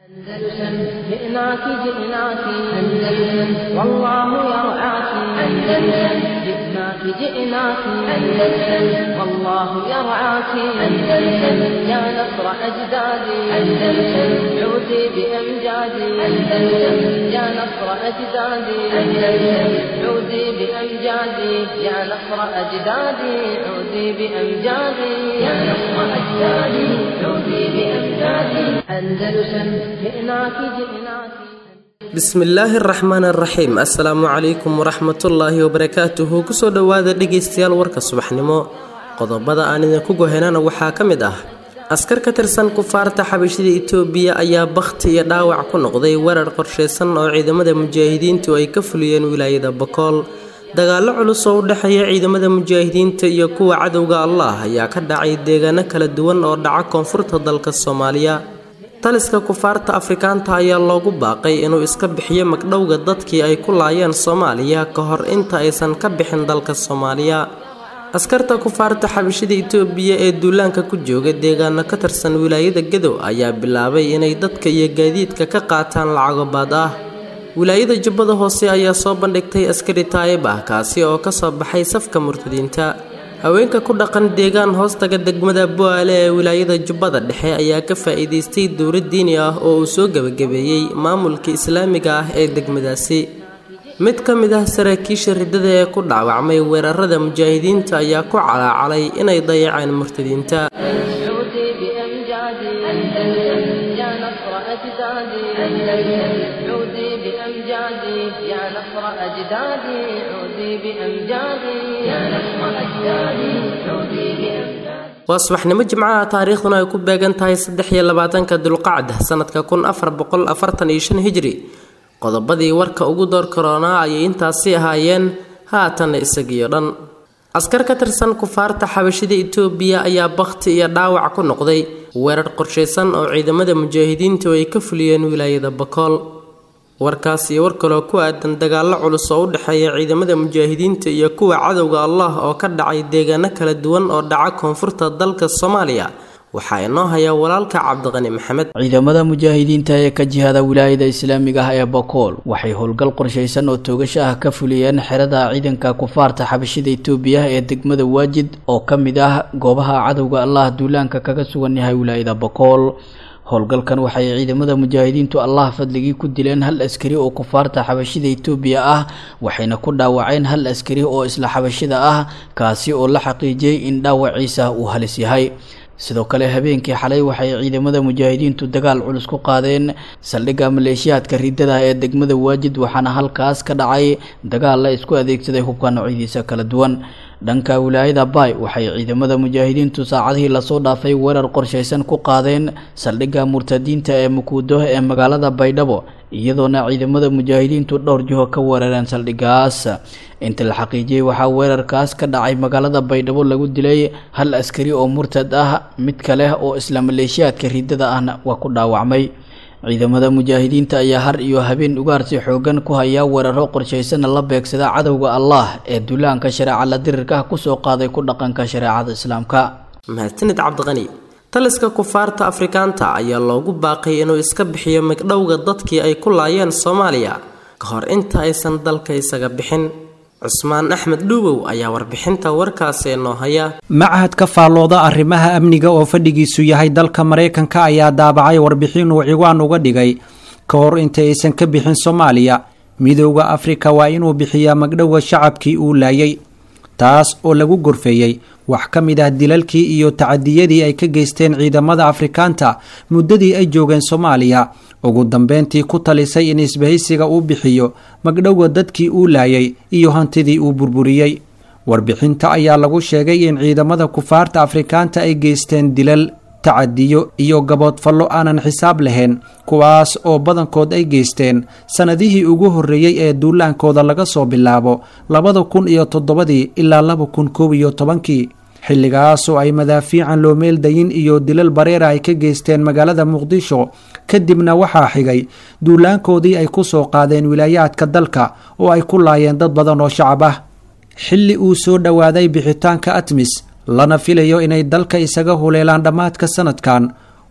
أندلسن جئناك جئناك أندلسن والله يرعاك أندلسن جئناك جئناك أندلسن والله يرعاك أندلسن يا نصر أجدادي أندلسن عودي بأمجادي أندلسن يا نصر أجدادي أندلسن عودي بأمجادي يا نصر أجدادي عودي بأمجادي يا نصر أجدادي عودي بأمجادي أندلسن جئناك جئناك bismillaahi araxmaan araxiim assalaamu calaykum waraxmatullaahi wabarakaatuhu kusoo dhowaada dhegaystayaal warka subaxnimo qodobada aan idinku gohenana waxaa ka mid ah askar ka tirsan kufaarta xabashida itoobiya ayaa bakhti iyo dhaawac ku noqday weerar qorshaysan oo ciidamada mujaahidiintu ay ka fuliyeen wilaayada bakool dagaallo culus oo u dhexeeya ciidamada mujaahidiinta iyo kuwa cadowga allah ayaa ka dhacay deegaano kala duwan oo dhaca koonfurta dalka soomaaliya taliska kufaarta afrikaanta ayaa loogu baaqay inuu iska bixiyo magdhowga dadkii ay ku laayeen soomaaliya ka hor inta aysan ka bixin dalka soomaaliya askarta kufaarta xabashida itoobiya ee duulaanka ku jooga deegaano ka tirsan wilaayada gadow ayaa bilaabay inay dadka iyo gaadiidka ka qaataan lacago baad ah wilaayada jubbada hoose ayaa soo bandhigtay askari taayib ah kaasi oo kasoo baxay safka murtadiinta haweenka ku dhaqan deegaan hoostaga degmada bo-aale ee wilaayada jubbada dhexe ayaa ka faa-iideystay dowlad diini ah oo uu soo gebagabeeyey maamulka islaamiga ah ee degmadaasi mid ka mid ah saraakiisha riddada ee ku dhaawacmay weerarada mujaahidiinta ayaa ku calaacalay inay dayaceen murtadiinta عودي بأمجادي أندلسن يا نصر أجدادي أندلسن عودي بأمجادي يا نصر أجدادي عودي بأمجادي يا نصر أجدادي عودي بأمجادي waa subaxnimo jimcaha taariikhduna ay ku beegan tahay saddex iyo labaatanka dulqacda sanadka kun afar boqol afartan iyo shan hijri qodobadii warka ugu door karoonaa ayay intaasi ahaayeen haatanna isagiyo dhan askar ka tirsan kufaarta xabashida itoobiya ayaa bakhti iyo dhaawac ku noqday weerar qorshaysan oo ciidamada mujaahidiintu ay ka fuliyeen wilaayada bakool warkaas iyo war kaloo ku aadan dagaallo culus oo u dhexeeya ciidamada mujaahidiinta iyo kuwa cadowga allah oo ka dhacay deegaano kala duwan oo dhaca koonfurta dalka soomaaliya waxaa inoo haya walaalka cabdiqani maxamed ciidamada mujaahidiinta ee ka jihada wilaayada islaamiga ah ee bakool waxay howlgal qorshaysan oo toogasho ah ka fuliyeen xerada ciidanka kufaarta xabashida itoobiya ee degmada waajid oo ka mid ah goobaha cadowga allah duulaanka kaga sugan yahay wilaayada bakool howlgalkan waxay ciidamada mujaahidiintu allah fadligii ku dileen hal askari oo kufaarta xabashida itoobiya ah waxayna ku dhaawaceen hal askari oo isla xabashida ah kaasi oo la xaqiijiyey in dhaawaciisa uu halis yahay sidoo kale habeenkii xalay waxay ciidamada mujaahidiintu dagaal culus ku qaadeen saldhigga maleeshiyaadka riddada ee degmada waajid waxaana halkaas ka dhacay dagaal la isku adeegsaday hubka noocyadiisa kala duwan dhanka wilaayada baay waxay ciidamada mujaahidiintu saacadihii lasoo dhaafay weerar qorshaysan ku qaadeen saldhigga murtadiinta ee mukuudo ee magaalada baydhabo iyadoona ciidamada mujaahidiintu dhowr jiho ka weerareen saldhiggaas inta la xaqiijiyey waxaa weerarkaas ka dhacay magaalada baydhabo lagu dilay hal askari oo murtad ah mid kale oo isla maleeshiyaadka riddada ahna waa ku dhaawacmay ciidamada mujaahidiinta ayaa har iyo habeen ugaarsi xoogan ku haya weeraro qorshaysanna la beegsada cadowga allah ee duulaanka shareeca la dirirka kusoo qaaday ku dhaqanka shareecada islaamka mahadsanid cabdiqani taliska kufaarta afrikaanta ayaa loogu baaqay inuu iska bixiyo magdhowga dadkii ay ku laayeen soomaaliya ka hor inta aysan dalka isaga bixin cusmaan axmed dhuubow ayaa warbixinta warkaasi noo haya machad ka faallooda arrimaha amniga oo fadhigiisu yahay dalka maraykanka ayaa daabacay warbixin uu ciwaan uga dhigay ka hor inta aysan ka bixin soomaaliya midooda afrika waa inuu bixiyaa magdhowga shacabkii uu laayay taas oo lagu gorfeeyey wax ka mid ah dilalkii iyo tacadiyadii ay ka geysteen ciidamada afrikaanta muddadii ay joogeen soomaaliya ugu dambeyntii ku talisay in isbahaysiga uu bixiyo magdhowga dadkii uu laayay iyo hantidii uu burburiyey warbixinta ayaa lagu sheegay in ciidamada kufaarta afrikaanta ay geysteen dilal tacadiyo iyo gaboodfallo aanan xisaab lahayn kuwaas oo badankood ay geysteen sannadihii ugu horreeyey ee duulaankooda laga soo bilaabo labada kun iyo toddobadii ilaa laba kun koob iyo tobankii xilligaasoo ay madaafiican loo meeldayin iyo dilal bareera ay ka geysteen magaalada muqdisho kadibna waxaa xigay duulaankoodii ay ku soo qaadeen wilaayaadka dalka oo ay ku laayeen dad badan oo shacab ah xilli uu soo dhowaaday bixitaanka atmis lana filayo inay dalka isaga huleelaan dhammaadka sanadkan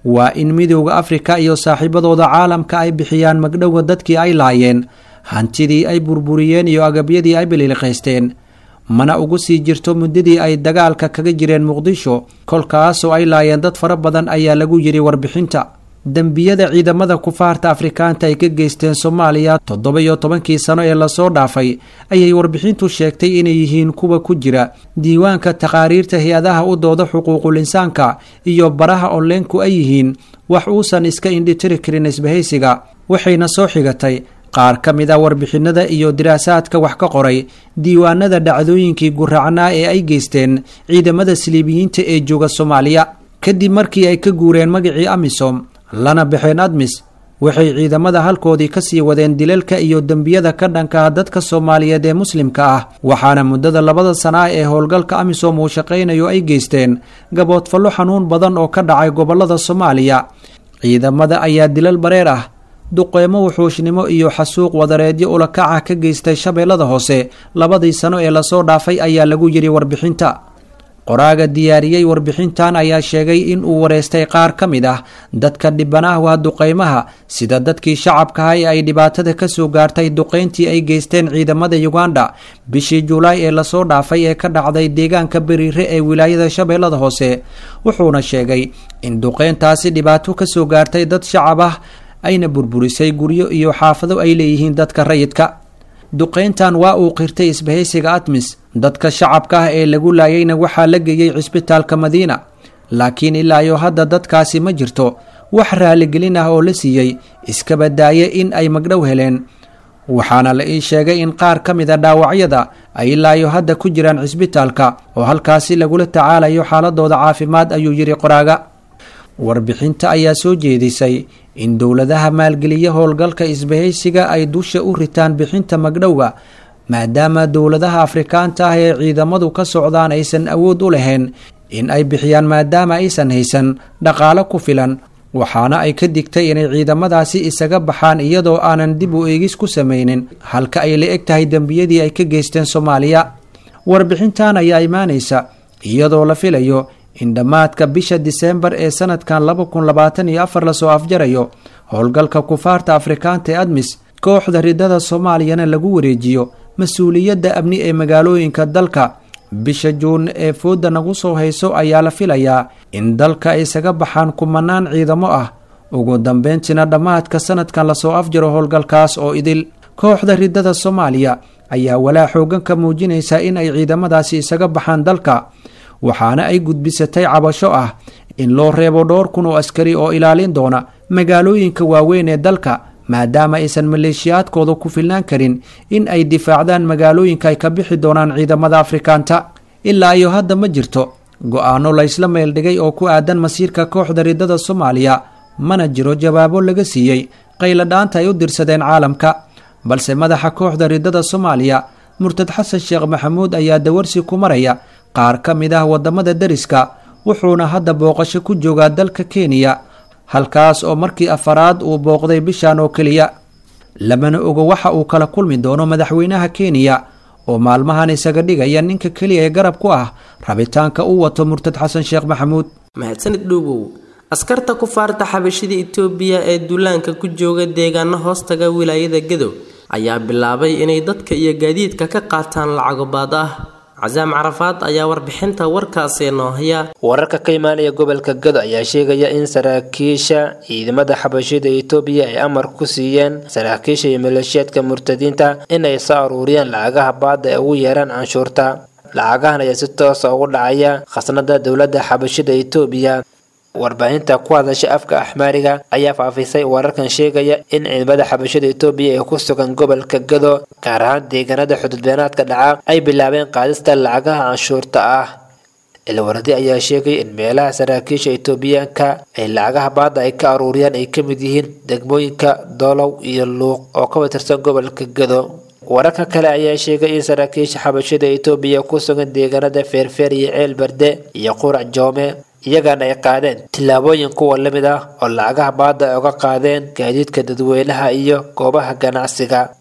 waa in midowda afrika iyo saaxiibadooda caalamka ay bixiyaan magdhowga dadkii ay laayeen hantidii ay burburiyeen iyo agabyadii ay biliiliqaysteen mana ugu sii jirto muddadii ay dagaalka kaga jireen muqdisho kolkaasoo ay laayeen dad fara badan ayaa lagu yidhi warbixinta dembiyada ciidamada kufaarta afrikaanta ay ka geysteen soomaaliya toddoba iyo tobankii sano ee lasoo dhaafay ayay warbixintu sheegtay inay yihiin kuwa ku jira diiwaanka taqaariirta hay-adaha u dooda xuquuqul insaanka iyo baraha onleenku ay yihiin wax uusan iska indhitiri karin isbahaysiga waxayna soo xigatay qaar ka mid a warbixinada iyo diraasaadka wax ka qoray diiwaanada dhacdooyinkii guracnaa ee ay geysteen ciidamada siliibiyiinta ee jooga soomaaliya kadib markii ay ka guureen magacii amisom lana baxeen admis waxay ciidamada halkoodii kasii wadeen dilalka iyo dembiyada ka dhankaa dadka soomaaliyeed ee muslimka ah waxaana muddada labada sana ah ee howlgalka amisom uu shaqaynayo ay geysteen gaboodfallo xanuun badan oo ka dhacay gobolada soomaaliya ciidamada ayaa dilal bareer ah duqeymo wuxuushnimo iyo xasuuq wadareedyo ulakaca ka geystay shabeellada hoose labadii sano ee lasoo dhaafay ayaa lagu yidhi warbixinta qoraaga diyaariyey warbixintan ayaa sheegay in uu wareystay qaar ka mid ah dadka dhibanaah waa duqeymaha sida dadkii shacabkaha ee ay dhibaatada kasoo gaartay duqeyntii ay geysteen ciidamada uganda bishii julaay ee lasoo dhaafay ee ka dhacday deegaanka beriire ee wilaayada shabeellada hoose wuxuuna sheegay in duqeyntaasi dhibaato kasoo gaartay dad shacab ah ayna burburisay guryo iyo xaafado ay leeyihiin dadka rayidka duqeyntan waa uu qirtay isbahaysiga admis dadka shacabka ah ee lagu laayayna waxaa la geeyey cisbitaalka madiina laakiin ilaa iyo hadda dadkaasi ma jirto wax raaligelin ah oo la siiyey iskaba daaye in ay magdhow heleen waxaana la ii sheegay in qaar ka mid a dhaawacyada ay ilaa iyo hadda ku jiraan cisbitaalka oo halkaasi lagula tacaalayo xaaladooda caafimaad ayuu yidhi qoraaga warbixinta ayaa soo jeedisay in dowladaha maalgeliya howlgalka isbahaysiga ay dusha u ritaan bixinta magdhowga maadaama dowladaha afrikaanta ah ee ciidamadu ka socdaan aysan awood u lahayn in ay bixiyaan maadaama aysan haysan dhaqaalo ku filan waxaana ay ka digtay inay ciidamadaasi isaga baxaan iyadoo aanan dib u eegis ku samaynin halka ay la eg tahay dembiyadii ay ka geysteen soomaaliya warbixintan ayaa imaanaysa iyadoo la filayo in dhammaadka bisha diseembar ee sanadkan laba kun labaatan iyo afar lasoo afjarayo howlgalka kufaarta afrikaanta ee admis kooxda ridada soomaaliyana lagu wareejiyo mas-uuliyadda amni ee magaalooyinka dalka bisha juun ee fooda nagu soo hayso ayaa la filayaa in dalka ay isaga baxaan kumanaan ciidamo ah ugu dambeyntiina dhammaadka sanadkan lasoo afjaro howlgalkaas oo idil kooxda ridada soomaaliya ayaa walaa xoogan ka muujinaysa in ay ciidamadaasi isaga baxaan dalka waxaana ay gudbisatay cabasho ah in loo reebo dhowr kun oo askari oo ilaalin doona magaalooyinka waaweyn ee dalka maadaama aysan maleeshiyaadkooda ku filnaan karin in ay difaacdaan magaalooyinka ay ka bixi doonaan ciidamada afrikaanta ilaa iyo hadda ma jirto go-aano laysla meeldhigay oo ku aadan masiirka kooxda ridada soomaaliya mana jiro jawaabo laga siiyey qayladhaanta ay u dirsadeen caalamka balse madaxa kooxda ridada soomaaliya murtad xasan sheekh maxamuud ayaa dawarsi ku maraya qaar ka mid ah wadamada deriska wuxuuna hadda booqasho ku joogaa dalka kenya halkaas oo markii afaraad uu booqday bishan oo keliya lamana ogo waxa uu kala kulmi doono madaxweynaha kenya oo maalmahan isaga dhigaya ninka keliya ee garab ku ah rabitaanka uu wato murtad xasan sheekh maxamuud mahadsanid dhuubow askarta kufaarta xabashida itoobiya ee duulaanka ku jooga deegaano hoostaga wilaayada gadow ayaa bilaabay inay dadka iyo gaadiidka ka qaataan lacago baad ah casaam carafaad ayaa warbixinta warkaasi noo haya wararka ka imaanaya gobolka gado ayaa sheegaya in saraakiisha ciidamada xabashida itoobiya ay amar ku siiyeen saraakiisha iyo maleeshiyaadka murtadiinta inay soo aruuriyaan lacagaha baada ee ugu yeeraan canshuurta lacagahan ayaa si toosa ugu dhacaya khasnada dowladda xabashida itoobiya warbaahinta ku hadasha afka axmaariga ayaa faafisay wararkan sheegaya in ciidamada xabashada itoobiya ee ku sugan gobolka gado gaar ahaan deegaanada xududbeenaadka dhaca ay bilaabeen qaadista lacagaha canshuurta ah ilwaradi ayaa sheegay in meelaha saraakiisha itoobiyaanka ay lacagaha baada ay ka aruuriyaan ay ka mid yihiin degmooyinka doolow iyo luuq oo ka watirsan gobolka gado wararka kale ayaa sheegay in saraakiisha xabashada itoobiya ku sugan deegaanada feerfeer iyo ceel barde iyo qurac joome iyagana ay qaadeen tillaabooyin kuwa lamid ah oo lacagaha baada ay uga qaadeen gaadiidka dadweynaha iyo goobaha ganacsiga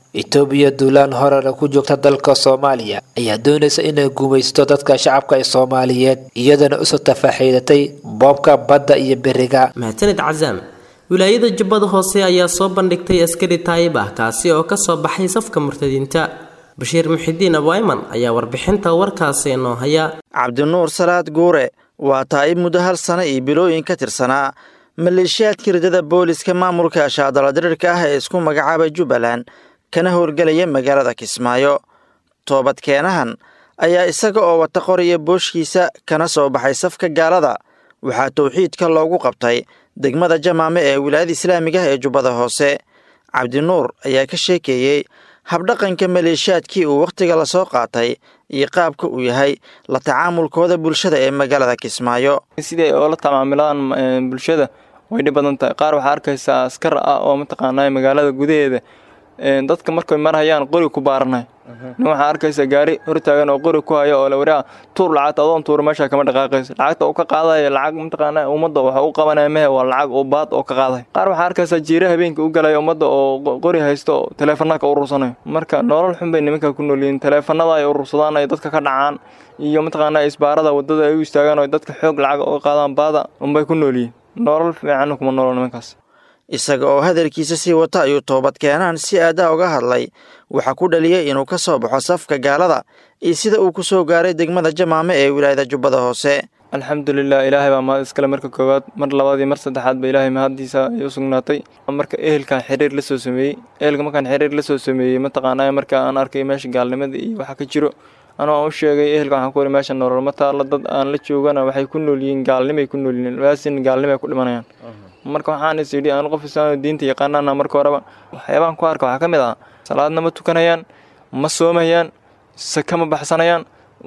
itoobiya duulaan horena ku joogta dalka soomaaliya ayaa doonaysa inay gumaysto dadka shacabka ee soomaaliyeed iyadana usoo tafaaxiidatay boobka badda iyo beriga mahadsanid casaam wilaayada jubbada hoose ayaa soo bandhigtay askari taayib ah kaasi oo kasoo baxay safka murtadiinta bashiir muxidiin abwayman ayaa warbixinta warkaasi inoo haya cabdinuur salaad guure waa taa'ib muddo hal sano iyo bilooyin ka tirsanaa maleeshiyaadka ridada booliska maamulka shaadaladirirka ah ee isku magacaabay jubbaland kana howlgelaya magaalada kismaayo toobadkeenahan ayaa isaga oo wata qoraya booshkiisa kana soo baxay safka gaalada waxaa towxiidka loogu qabtay degmada jamaame ee wilaayada islaamiga ah ee jubbada hoose cabdinuur ayaa ka sheekeeyey habdhaqanka maleeshiyaadkii uu wakhtiga lasoo qaatay iyo qaabka uu yahay la tacaamulkooda bulshada ee magaalada kismaayo siday oola tamaamilaan bulshada way dhib badan tahay qaar waxaa arkaysaa askar ah oo mataqaanaa magaalada gudaheeda dadka markay marhayaan qori ku baaranay nin waxaa arkaysaa gaari hortaagan oo qori ku haya oo la waraa tuur lacagta adoon tuura meesha kama dhaqaaqayso lacagta uu ka qaadaya lacag mataqaanaa ummadda waxa u qabanaya mehe waa lacag oo baad oo ka qaaday qaar waxaa arkaysaa jiira habeenka u galaya ummadda oo qori haysto oo taleefanada ka urursanayo marka nolol xun bay nimanka ku noolyihiin taleefanada ay urursadaan ay dadka ka dhacaan iyo mataqaanaa isbaarada wadada ay u istaagaan oo dadka xoog lacag oo qaadaan baada unbay ku noolyihiin nolol fiican kuma noolo nimankaas isaga oo hadalkiisa sii wata ayuu toobadkeenaan si aadaa uga hadlay waxaa ku dhaliyay inuu ka soo baxo safka gaalada iyo sida uu ku soo gaaray degmada jamaame ee wilaayada jubbada hoose alxamdulilah ilaahay baa mahad iskale marka koowaad mar labaad iyo mar saddexaad ba ilaahay mahaddiisa ay u sugnaatay marka ehelkan xiriir la soo sameeyey ehelka markaan xiriir la soo sameeyey mataqaanaa marka aan arkay meesha gaalnimada iyo waxa ka jiro anoo aan u sheegay ehelka waxaan ku wari meesha nolol ma taalla dad aan la joogana waxay ku nool yihiin gaalnimay ku nool yihiin waasin gaalnimay ku dhimanayaan marka waxaan is idhi aan qof islaam diinta yaqaanana marka horeba waxyaabahan ku arka waxaa ka mid ah salaadna ma tukanayaan ma soomayaan saka ma baxsanayaan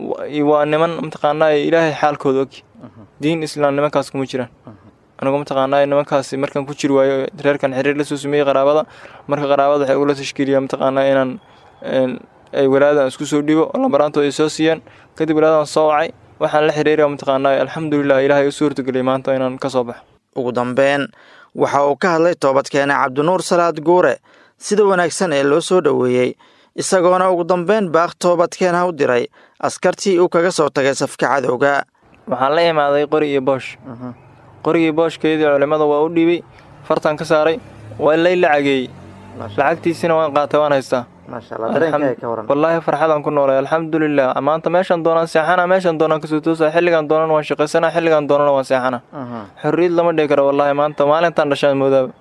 waa niman mataqaanaa ilaahay xaalkooda og diin islaam nimankaas kuma jiraan anigu mataqaanaa nimankaas markaan ku jiri waayo reerkan xiriir la soo sameeyey qaraabada marka qaraabada waxay ugula tashkiiliyaa mataqaanaa inaan ay walaadan isku soo dhibo oo lambaraantooda ay soo siiyaan kadib walaadan soo wacay waxaan la xiriiraya mataqaanaa alxamdulilah ilaahay u suurtageliyay maanta inaan ka soo baxo ugu dambeyn waxa uu ka hadlay toobadkeene cabdinuur salaad guure sida wanaagsan ee loo soo dhoweeyey isagoona ugu dambeyn baaq toobadkeenha u diray askartii uu kaga soo tagay safka cadowga waxaan la imaaday qori iyo boosh qorigii booshkeedii culimmada waa u dhiibay fartan ka saaray waa lay lacageeyey lacagtiisina waan qaatay waan haystaa wallaahi farxadaan ku noolay alxamdulilah maanta meeshaan doonaan seexana meeshaan doonaan kasoo toosa xilligaan doonan waan shaqaysana xilligaan doonana waan seexana xorriyad lama dhihi karo wallaahi maanta maalintaan dhashaan moodaaba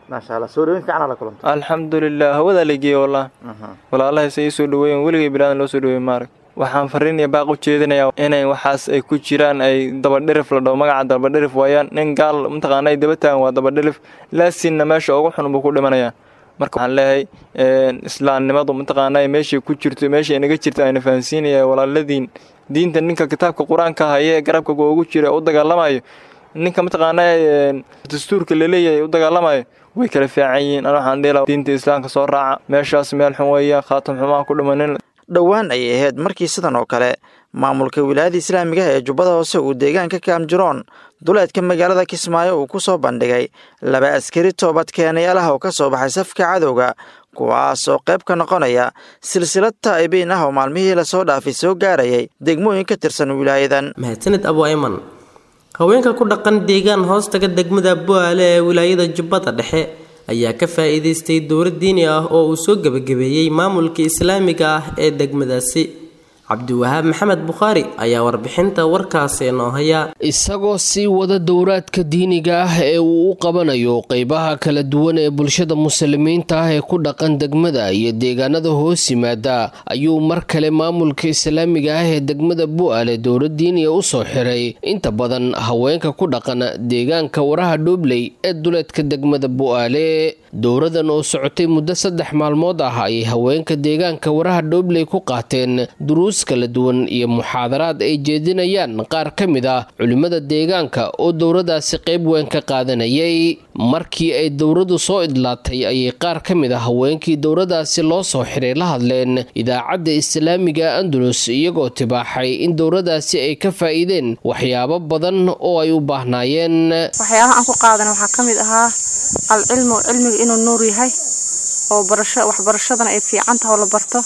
alxamdulilah hawadaa lageeye wallah walaalahay se ii soo dhaweeyen weligay bilaadan loo soo dhaweeye maarag waxaan fariin iyo baaq u jeedinayaa inay waxaas ay ku jiraan ay dabadhirif la dhaho magaca dabadhirif waayaan nin gaal mataqaana ay daba taagan waa dabadhirif laasinna meesha ugu xun buu ku dhimanayaa marka waxaan leeyahay islaamnimadu mataqaanaa meeshay ku jirto meeshay inaga jirto ayna fahansiinaya walaaladiin diinta ninka kitaabka qur-aanka haye ee garabka ugu jira u dagaalamayo ninka mataqaanaa dastuurka laleeyahay u dagaalamayo way kala fiican yihiin ana waxaan dhihi diinta islaamka soo raaca meeshaas meel xun weeya khaatam xumaa ku dhimanin dhowaan ayay ahayd markii sidan oo kale maamulka wilaayada islaamiga ah ee jubbada hoose uu deegaanka kaamjiroon duleedka magaalada kismaayo uu ku soo bandhigay laba askari toobadkeenayaal ah oo ka soo baxay safka cadowga kuwaas oo qayb ka noqonaya silsilad taa'ibiin ah oo maalmihii lasoo dhaafay soo gaarayay degmooyin ka tirsan wilaayadan mahadsanid abu ayman haweenka ku dhaqan deegaan hoostaga degmada bu'aale ee wilaayada jubbada dhexe ayaa ka faa'iidaystay dowlad diini ah oo uu soo gebagabeeyey maamulka islaamiga ah ee degmadaasi cabdiwahaab maxamed bukhaari ayaa warbixinta warkaasi inoo haya isagoo sii wada dowraadka diiniga ah ee uu u qabanayo qeybaha kala duwan ee bulshada muslimiinta ah ee ku dhaqan degmada iyo deegaanada hoos yimaada ayuu mar kale maamulka islaamiga ah ee degmada bu'aale dowlad diiniga u soo xiray inta badan haweenka ku dhaqan deegaanka waraha dhuubley ee duleedka degmada bu'aale dowradan oo socotay muddo saddex maalmood ah ayay haweenka deegaanka waraha dhuubley ku qaateen duruus kala duwan iyo muxaadaraad ay jeedinayaan qaar ka mid ah culimmada deegaanka oo dowradaasi qayb weyn ka qaadanayay markii ay dowradu soo idlaatay ayay qaar ka mid ah haweenkii dowradaasi loo soo xiray la hadleen idaacadda islaamiga andalus iyagoo tibaaxay in dowradaasi ay ka faa'iideen waxyaabo badan oo ay u baahnaayeen waxyaabaha aan ku qaadan waxaa ka mid ahaa alcilmu cilmiga inuu nuur yahay oo barasho waxbarashadana ay fiican taha oo la barto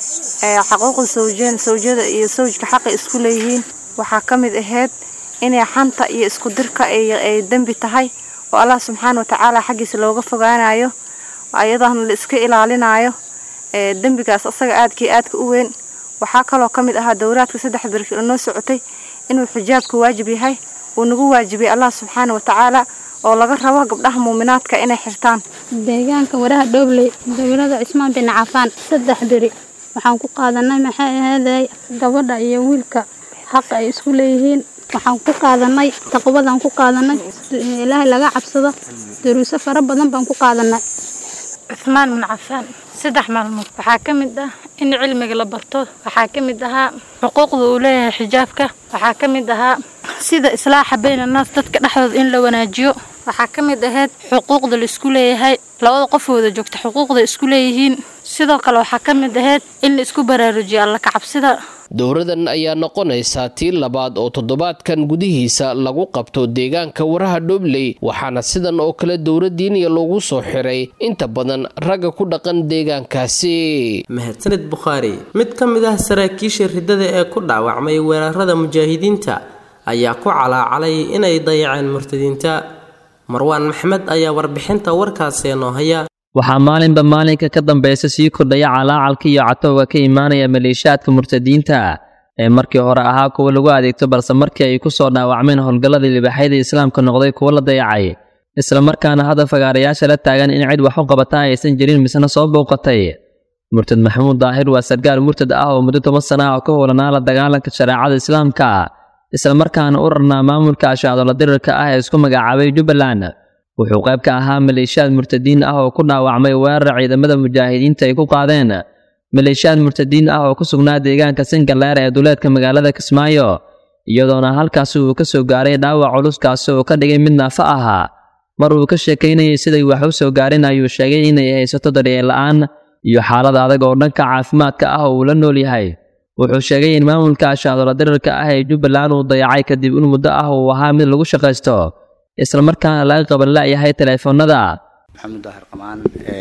xaquuqda sawjeen sawjada iyo sawjka xaqay isku leeyihiin waxaa ka mid ahayd inay xanta iyo isku dirka ay dembi tahay oo allah subxaana watacaala xaggiisa looga fogaanayo ayadana la iska ilaalinayo dembigaas asaga aadkii aadka u weyn waxaa kaloo ka mid ahaa dowraadka saddex beri noo socotay inuu xijaabka waajib yahay uu nagu waajibiyey allah subxaana watacaala oo laga rabo gabdhaha muuminaadka inay xirtaan deegaanka waraha dhowley dowlada cismaan bin cafaan saddex beri waxaan ku qaadanay maxay ahaaday gabadha iyo wiilka xaqa ay isku leeyihiin waxaan ku qaadanay taqwadaan ku qaadanay ilaahay laga cabsado daruuso fara badan baan ku qaadanay cuhmaan bin cafaan saddex maalmood waxaa ka mid ah in cilmiga la barto waxaa ka mid ahaa xuquuqda uu leeyahay xijaabka waxaa ka mid ahaa sida islaaxa bayna naas dadka dhexdooda in la wanaajiyo waxaa ka mid ahayd xuquuqda la isku leeyahay labada qof wada joogta xuquuqda isku leeyihiin sidoo kale waxaa ka mid ahayd in la isku baraarujiyo alla kacabsida dowradan ayaa noqonaysaa tii labaad oo toddobaadkan gudihiisa lagu qabto deegaanka waraha dhobley waxaana sidan oo kale dowladdiiniya loogu soo xiray inta badan ragga ku dhaqan deegaankaasi mahadsanid bukhaari mid ka mid ah saraakiisha riddada ee ku dhaawacmay weerarada mujaahidiinta ayaa ku calaacalay inay dayaceen murtadiinta marwaan maxmed ayaa warbixinta warkaasi noo haya waxaa maalinba maalinka ka dambaysa sii kordhaya calaacalka iyo catowga ka imaanaya maleeshiyaadka murtadiinta ee markii hore ahaa kuwa lagu adeegto balse markii ay ku soo dhaawacmeen howlgalladii libaaxyada islaamka noqday kuwo la dayacay islamarkaana hadda fagaarayaasha la taagan in cid wax u qabata aysan jirin misna soo bouqatay murtad maxamuud daahir waa sargaal murtad ah oo muddo toban sana ah oo ka howlanaa la dagaalanka shareecada islaamka islamarkaana u rarnaa maamulka ashacdola dirirka ah ee isku magacaabay jubbaland wuxuu qayb ka ahaa maleeshiyaad murtadiin ah oo ku dhaawacmay weerar ciidamada mujaahidiinta ay ku qaadeen maleeshiyaad murtadiin ah oo ku sugnaa deegaanka singaleer ee duleedka magaalada kismaayo iyadoona halkaasi uu ka soo gaaray dhaawac culuskaasi oo ka dhigay mid naafa ahaa mar uu ka sheekaynayay siday wax u soo gaarin ayuu sheegay inay haysato daryeel la'aan iyo xaalad adag oo dhanka caafimaadka ah oo uu la nool yahay wuxuu sheegay in maamulka ashacdola dirirka ah ee jubbaland uu dayacay kadib in muddo ah uu ahaa mid lagu shaqaysto islamarkaana laga qaban la'yahay teleefoonada maxamuud daahir qamaan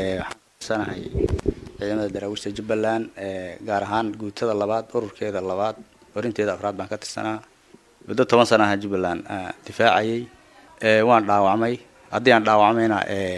waxaan sanahay ciidamada daraawiishta jubbaland gaar ahaan guutada labaad ururkeeda labaad horinteeda afraad baan ka tirsanaa muddo toban sana aha jubbaland difaacayay waan dhaawacmay haddii aan dhaawacmayna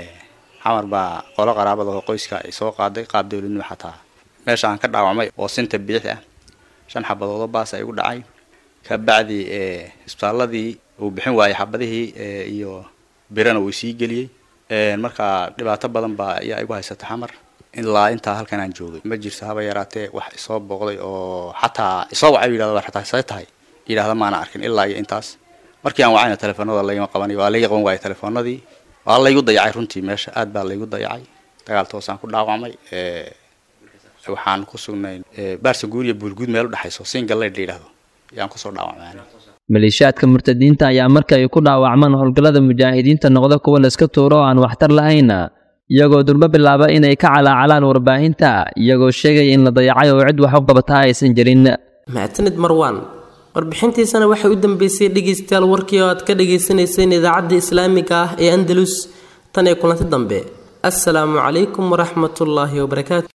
xamar baa qolo qaraabada oo qoyska ay soo qaaday qaab dowladnimo xataa meesha aan ka dhaawacmay oo sinta bidix ah shan xabadoodoo baas ay igu dhacay kabacdi isbitaaladii uu bixin waayay xabadihii iyo birana uu sii geliyey marka dhibaato badan baa ayaa igu haysata xamar ilaa intaa halkan aan joogay ma jirto haba yaraatee wax isoo booqday oo xataa isoo wacay yidhahda xataa say tahay yidhahda maana arkin ilaa iyo intaas markii aan wacayna telefoonada laygama qabanayo waa layga qaban waayay telefoonadii waa laygu dayacay runtii meesha aad baa laygu dayacay dagaal toosaan ku dhaawacmay waxaan ku sugnay baarsa guur iyo buulguud meel u dhexayso singaleyd la yidhahdo ayaan kusoo dhaawacmay maleeshiyaadka murtadiinta ayaa marka ay ku dhaawacmaan howlgallada mujaahidiinta noqda kuwa layska tuuro oo aan waxtar lahayn iyagoo durbo bilaaba inay ka calaacalaan warbaahinta iyagoo sheegaya in la dayacay oo cid wax u qabataa aysan jirin mahadsanid marwaan warbixintiisana waxay u dambeysay dhegaystayaal warkii oo aad ka dhagaysanayseen idaacadda islaamiga ah ee andalus tan ee kulanti dambe assalaamu calaykum waraxmatullaahi wabarakaatu